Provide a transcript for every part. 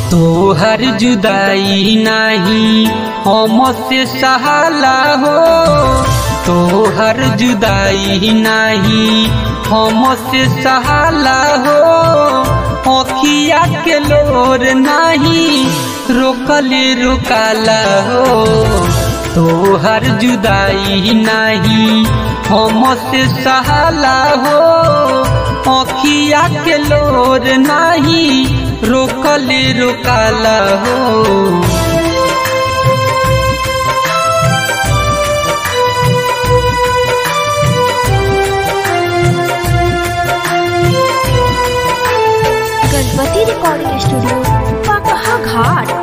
तोहर जुदाई नाही हमसे सहाला हो तोहर जुदाई नाही हमसे सहाला हो अखिया के लोर नाही रोकले रोकाला हो तोहर जुदाई नाही हमसे सहाला हो अखिया के लोर नाही रोकले रोकाला हो गणपति रिकॉर्डिंग स्टूडियो पकहा घाट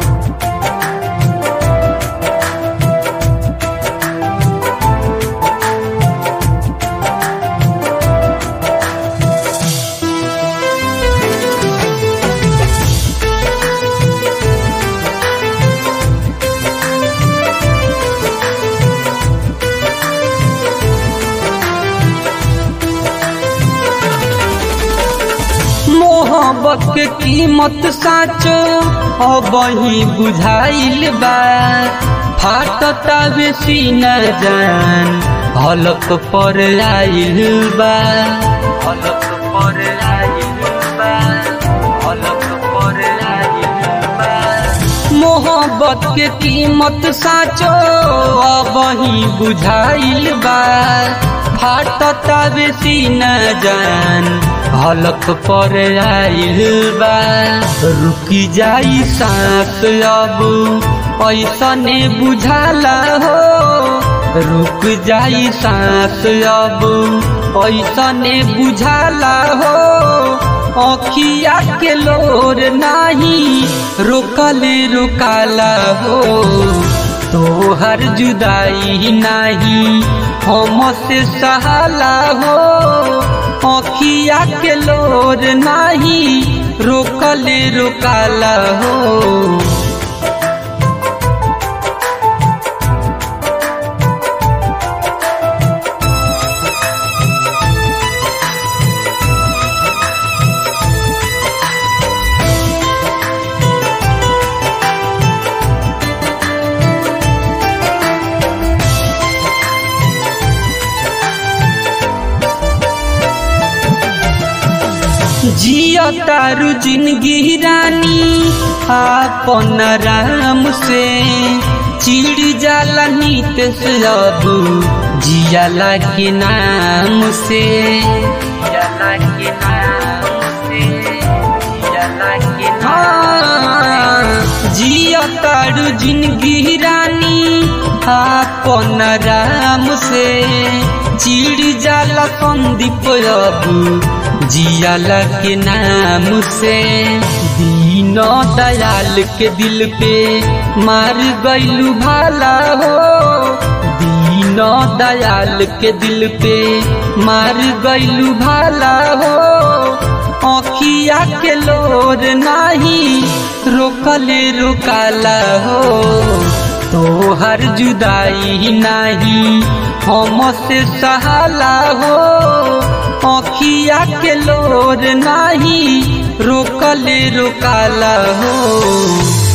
मोहब्बत के कीमत साचो अब ही बुझाइल बा फाटता बेसी न जान हलक पर आइल बा हलक पर आइल बा हलक पर आइल बा मोहब्बत के कीमत साचो अब ही बुझाइल बा फाटता बेसी न जान हलक पर आइल बा रुकी जाई सांस अब ऐसने बुझाला हो रुक जाई सांस अब ऐसने बुझाला हो अखिया के लोर नाही रोकले रोकाला हो तोहर जुदाई नाही हमसे सहाला हो अखिया के लोर नाही रोकले रोकाला हो जिया तारू जिंदगी रानी आपन राम से चिड़ जाला नीत से अब जियाला के नाम से जियाला के नाम से जियाला के नाम जिया तारू जिंदगी रानी आपन राम से चिड़ जाला संदीप अब जियाला के नाम से दीन दयाल के दिल पे मार गईलू भाला हो दीन दयाल के दिल पे मार गईलू भाला हो अखिया के लोर नाही रोकले रोकाला हो तोहर जुदाई नाही हमसे सहाला हो अखिया के लोर नाही रोकले रोकाला हो